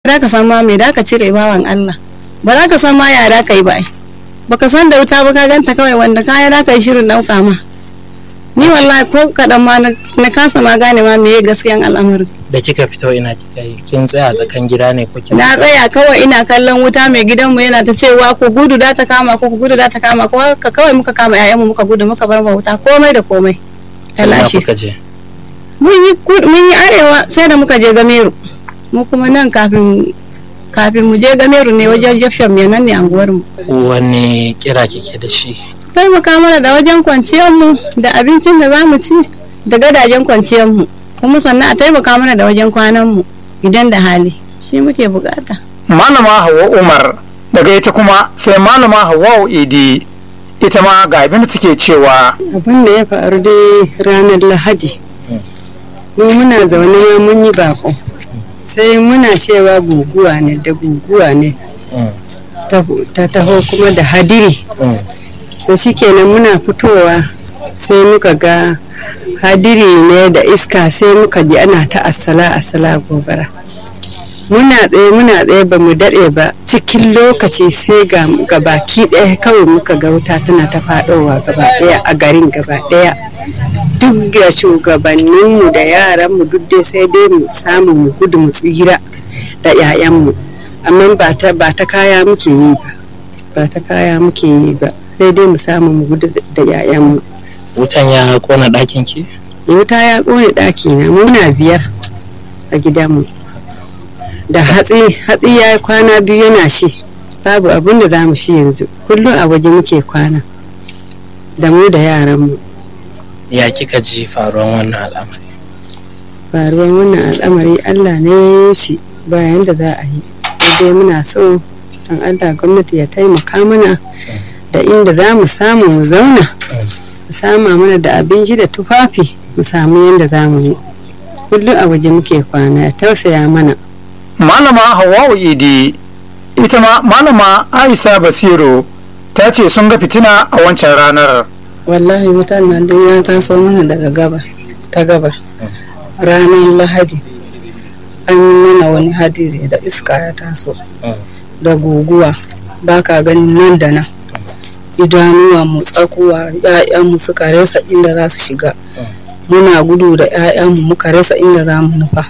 za ka san ma me da ka cire bawan Allah ba za ka san ma ya da ka yi ba ai baka san da wuta ba ka ganta kawai wanda kaya da ka yi shirin dauka ma ni wallahi ko kadan ma na kasa ma gane ma meye gaskiyan al'amarin da kika fito ina kika yi kin tsaya tsakan gida ne ko kin na tsaya kawai ina kallon wuta mai gidanmu yana ta cewa ku gudu da ta kama ko ku gudu da ta kama ko ka kawai muka kama ƴaƴanmu muka gudu muka bar ma wuta komai da komai ta ina lashe kuka je mun yi kud- mun yi arewa sai da muka je gameru mu kuma nan kafin kafin mu je gameru ne wajen jefsham ne nan ne anguwar mu wani kira kike da shi taimaka mana da wajen kwanciyar mu da abincin da za mu ci da gadajen kwanciyar mu kuma sannan a taimaka mana da wajen kwanan mu idan da hali shi muke bukata malama hawa umar daga ita kuma sai malama hawa idi ita ma ga abin da take cewa abin da ya faru dai ranar lahadi mu muna zaune ma mun yi bako sai muna cewa guguwa ne da guguwa ne ta ta taho kuma da hadiri to shikenan muna fitowa sai muka ga hadiri ne da iska sai muka ji ana ta asala asala gobara muna tsaye muna tsaye ba mu daɗe ba cikin lokaci sai ga ga baki ɗaya kawai muka ga wuta tana ta faɗowa gaba ɗaya a garin gaba ɗaya duk da shugabanninmu da yaranmu duk dai sai dai mu samu mu gudu mu tsira da 'ya'yanmu amma ba ta ba ta kaya muke yi ba ba ta kaya muke yi ba sai dai mu samu mu gudu da 'ya'yanmu wutan ya kona ɗakin ki wuta ya ƙone ɗaki na muna biyar a gidanmu da hatsi hatsi ya yi kwana biyu yana shi babu abin da za mu shi yanzu kullum a waje muke kwana da mu da yaranmu ya kika ji faruwan wannan al'amari faruwar wannan al'amari allah ne ya yi shi bayan da za a yi dai muna so don allah gwamnati ya taimaka mana da inda za mu samu mu zauna mu sama mana da abinci da tufafi mu samu yadda za mu yi kullum a waje muke kwana ya tausaya mana malama hawa idi ita ma malama aisha basiru ta ce sun ga fitina a wancan ranar wallahi wutan nan dai ya taso mana daga gaba ta gaba ranar lahadi an yi mana wani hadiri da iska ya taso da guguwa ba ka ganin nan da nan idanuwa mu tsakuwa ‘ya'yanmu suka rasa inda za su shiga muna gudu da ‘ya'yanmu muka rasa inda za mu nufa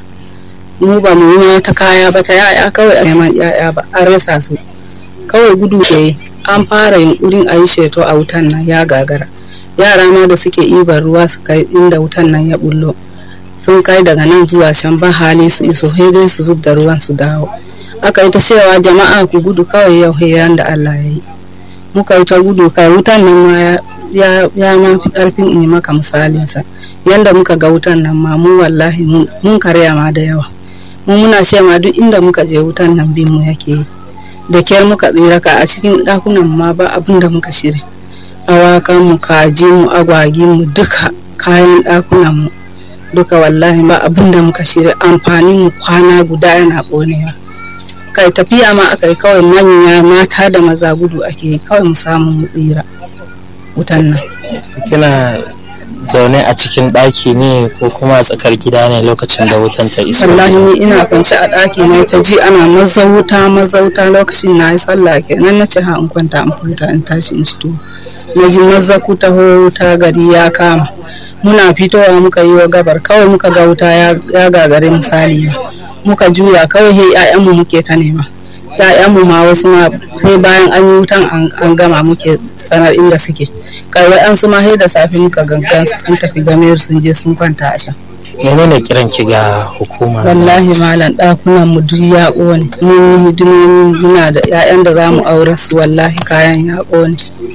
mu ba mu yi ta kaya ba ta ‘ya'ya kawai a neman ‘ya'ya ba an rasa su kawai gudu ɗaya an fara yunkurin a yi sheto a wutan nan ya gagara yara ma da suke ibar ruwa su kai inda wutan nan ya bullo sun kai daga nan zuwa can ba hali su iso sai dai su zub da ruwan su dawo aka yi ta cewa jama'a ku gudu kawai yau hiran da Allah ya yi muka yi ta gudu kai wutan nan ma ya ya ma fi karfin in yi maka misalinsa yanda muka ga wutan nan ma mu wallahi mun mun karya ma da yawa mu muna ce ma duk inda muka je wutan nan bin mu yake yi da kyar muka tsira ka a cikin ɗakunan ma ba abin da muka shirya awakan mu kaji mu agwagi mu duka kayan ɗakunan mu duka wallahi ba abin da muka shirya amfani mu kwana guda yana ƙonewa kai tafiya ma aka yi kawai manya mata da maza gudu ake yi kawai mu samu mu tsira wutan nan kina zaune a cikin ɗaki ne ko kuma a tsakar gida ne lokacin da wutan ta iso wallahi ni ina kwance a ɗaki na ta ji ana mazauta mazauta lokacin na yi sallah kenan na ce ha in kwanta in futa in tashi in ci tuwo na ji mazzaku ta wuta gari ya kama muna fitowa muka yi wa gabar kawai muka ga wuta ya gagare misali ba muka juya kawai he ƴaƴanmu muke ta nema ƴaƴanmu ma wasu ma sai bayan an yi wutan an gama muke sanar inda suke kawai an su ma sai da safe muka gangan su sun tafi gamayar sun je sun kwanta a can menene kiran ki ga hukuma wallahi malam ɗakunan mu duk ya ƙone mun yi hidimomi muna da ƴaƴan da za mu aure su wallahi kayan ya ƙone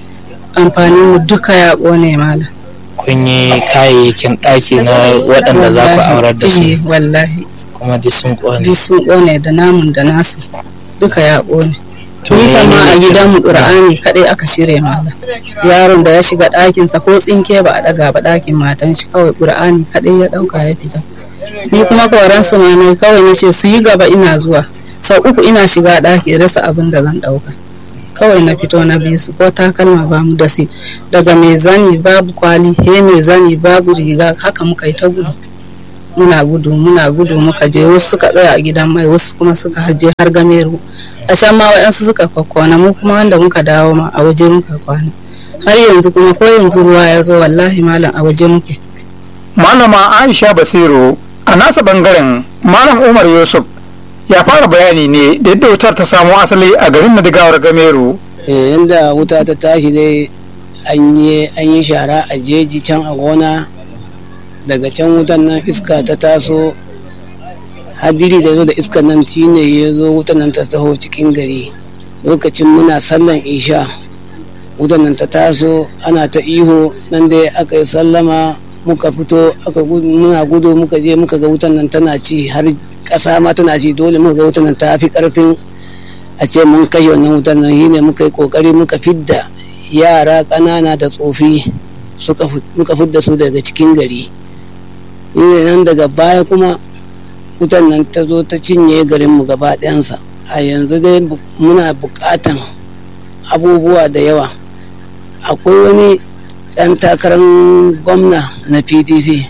amfanin mu duka ya ƙone malam kun yi kayayyakin ɗaki na waɗanda za ku aurar da su Eh, wallahi kuma duk sun ƙone duk sun ƙone da namun da nasu duka ya ƙone To ni kama menene a kiran- gidanmu ƙur'ani kaɗai aka shirya malam yaron da ya shiga ɗakinsa ko tsinke ba a ɗaga ba ɗakin matan shi kawai ƙur'ani kaɗai ya ɗauka ya fita ni kuma koran su ma ne kawai na ce su yi gaba ina zuwa sau uku ina shiga ɗaki rasa abin da zan ɗauka kawai na fito na biyu su ko takalma ba mu da si daga mai zani babu kwali he mai zani babu riga haka muka yi ta gudu muna gudu muna gudu muka je wasu suka tsaya a gidan mai wasu kuma suka haje har gameru a can ma waɗansu suka kwakwana mu kuma wanda muka dawo ma a waje muka kwana har yanzu kuma ko yanzu ruwa ya zo wallahi malam a waje muke malama aisha basiru a nasa bangaren malam umar yusuf ya fara bayani ne da yadda wutar ta samo asali a garin madigawar gameru yadda wuta ta tashi dai an yi shara a jeji can a gona daga can wutan nan iska ta taso hadiri da zo da iskan nan ne ya zo wutan nan ta taho cikin gari lokacin muna sallan isha wutan nan ta taso ana ta iho nan dai aka yi sallama muka fito aka muna gudu muka je muka ga wutan nan tana ci har ƙasa ma tana ci dole muka ga wutan nan ta fi ƙarfin a ce mun kashe wannan wutan nan shine muka yi ƙoƙari muka fidda yara ƙanana da tsofi muka fidda su daga cikin gari shine nan daga baya kuma wutan nan ta zo ta cinye garinmu gaba ɗayansa a yanzu dai muna buƙatan abubuwa da yawa akwai wani ɗan takarar gwamna na pdp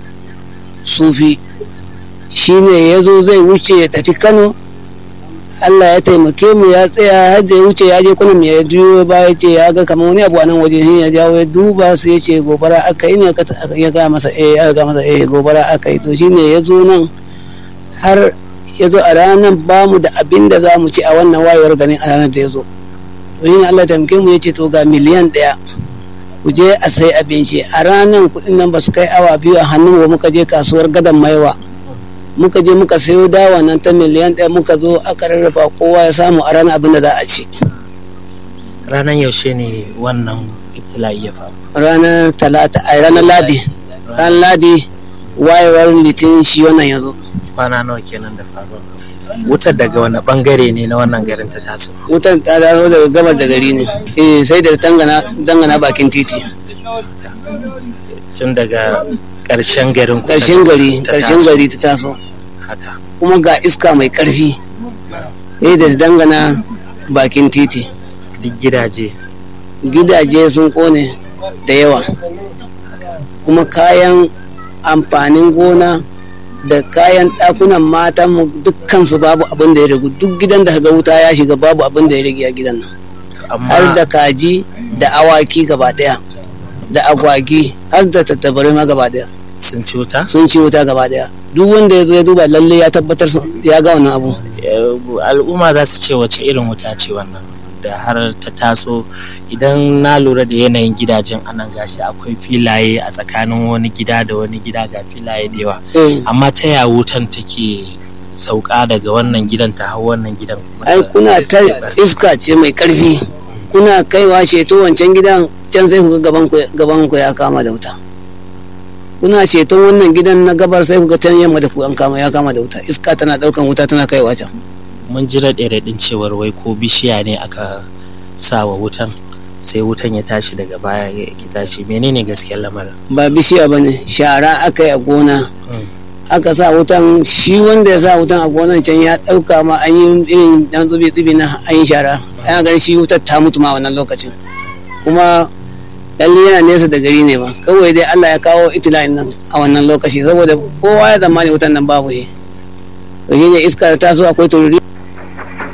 sufi shine ya zo zai wuce ya tafi kano allah ya taimake mu ya tsaya har da ya wuce ya je kuna ya juyo ba ya ce ya ga kamar wani abu a nan waje ya jawo ya duba su ya ce gobara aka yi ne ya ga masa eh aka ga masa eh gobara aka yi to shine ya zo nan har ya zo a ranar ba mu da abin da za mu ci a wannan wayewar ganin a ranar da ya zo to shine allah ya taimake mu ya ce to ga miliyan ɗaya ku je a sai abinci a ranar kuɗin nan ba su kai awa biyu a hannun ba muka je kasuwar gadon maiwa muka je muka sayo dawa nan ta miliyan ɗaya muka zo aka rarraba kowa ya samu a ranar abin da za a ci ranar yaushe ne wannan ibtila'i ya faru ranar talata a ranar ladi ranar ladi wayewar litin shi wannan ya zo kwana nawa kenan da faruwa wutar daga wani bangare ne na wannan garin ta taso wutar ta dawo daga gabar da gari ne eh sai da dangana bakin titi tun daga ƙarshen garin ku ƙarshen gari ta ƙarshen taso. gari ta taso haka kuma ga iska mai ƙarfi sai da dangana bakin titi duk gidaje gidaje sun kone da yawa kuma kayan amfanin gona da kayan ɗakunan matan mu dukkan su babu abin da ya ragu duk gidan da ga wuta ya shiga babu abin da ya rage a gidan nan har amma da kaji da awaki gaba ɗaya da agwagi har da tattabarai ma gaba ɗaya sun ci wuta sun ci wuta gaba ɗaya duk wanda ya zo ya duba lalle ya tabbatar sun- ya ga wannan abu Eh, al'umma za su ce wace irin wuta ce wannan da har ta taso idan na lura da yanayin gidajen anan gashi akwai filaye a tsakanin wani gida da wani gida ga filaye da yawa Eh, amma ta ya wutan take sauka daga wannan gidan ta hau wannan gidan kuma ai ta- kuna ta ta- iska ce mai karfi kuna kaiwa sheto wancan gidan can sai ku ga gaban ku gaban ku ya kama da wuta kuna sheton wannan gidan na gabar sai ku ga can yamma da ku an kama ya kama da wuta iska tana daukan wuta tana kaiwa can mun ji raɗe-raɗin cewar wai ko bishiya ne aka sa wa wutan sai wutan ya tashi daga baya ya ki tashi menene gaskiyar lamarin ba bishiya ba ne shara aka yi a gona aka sa wutan shi wanda ya sa wutan a gonan can ya dauka ma an yi irin dan zubi tsibi na an yi shara ana ganin shi wutar ta mutu ma wannan lokacin kuma lalle yana nesa da gari ne ba kawai dai Allah ya kawo itila'in nan a wannan lokaci saboda kowa ya zamani wutan nan babu shi to shine iska ta taso akwai tururi